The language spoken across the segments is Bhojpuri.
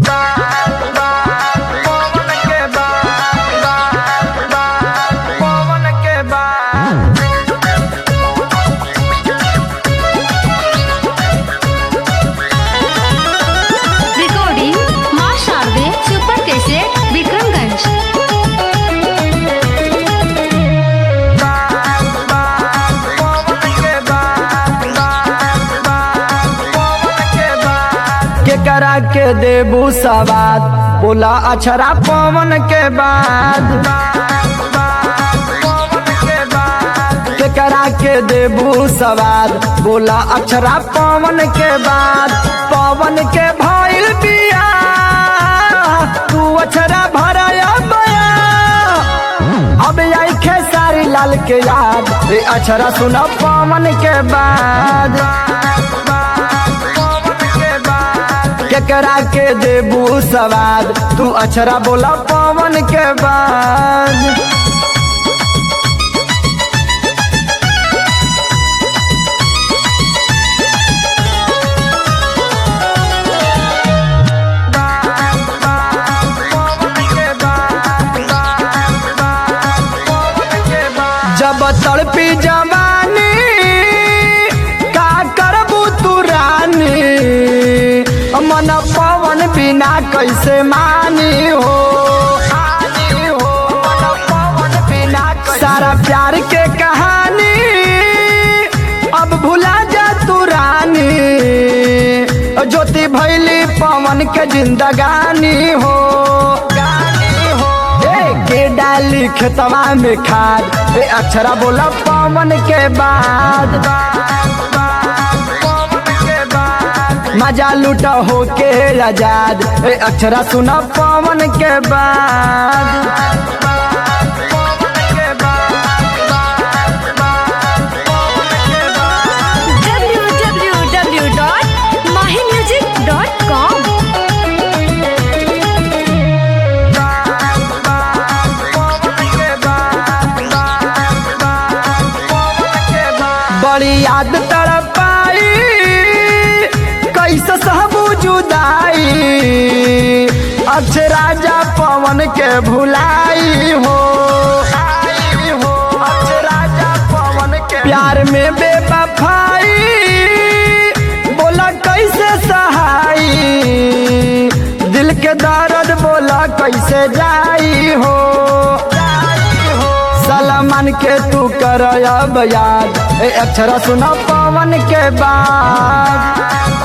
पवन के बाद पवन के बाद रिकॉर्डिंग माँ शारदे सुपर कैसेट विक्रमगंज केकरा के देबू सवाद बोला अछरा पवन के बाद केकरा के देबू सवाद बोला अक्षरा पवन के बाद पवन के भइल बिया तू अक्षरा भराया बया अब आई खेसारी लाल के याद रे अक्षरा सुना पवन के बाद केकरा के देबू सवाद तू अक्षरा बोला पवन के बाद जब तड़पी जवानी का करबू तू रानी मन पवन बिना कैसे मानी हो सारा प्यार के कहानी अब भुला जा तू रानी ज्योति भैली पवन के जिंदगानी हो ए, के डाली खेतवा में खाद ए अक्षरा बोला पवन के बाद मजा लूटा हो के आजाद ए अक्षरा सुना पवन के बाद www.mahimusic.com बड़ी याद तड़पाई कैसे सहबू जुदाई अक्षराजा पवन के भुलाई हो अक्षराजा पवन के प्यार में बेवफाई बोला कैसे सहाई दिल के दर्द बोला कैसे जाई हो सलमान के तू कर अब याद ए अक्षरा सुना पवन के बाद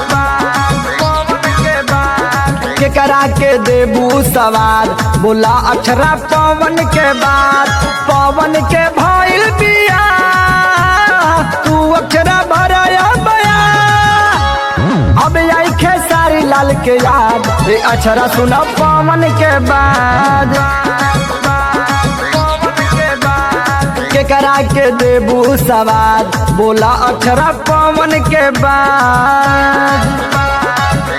केकरा के देबू सवार बोला अक्षरा पवन के बाद पवन के भइल बिया तू अक्षरा भराया बया अब आई खेसारी लाल के याद ए अक्षरा सुना पवन के बाद केकरा के देबू सवाद बोला अक्षरा पवन के बाद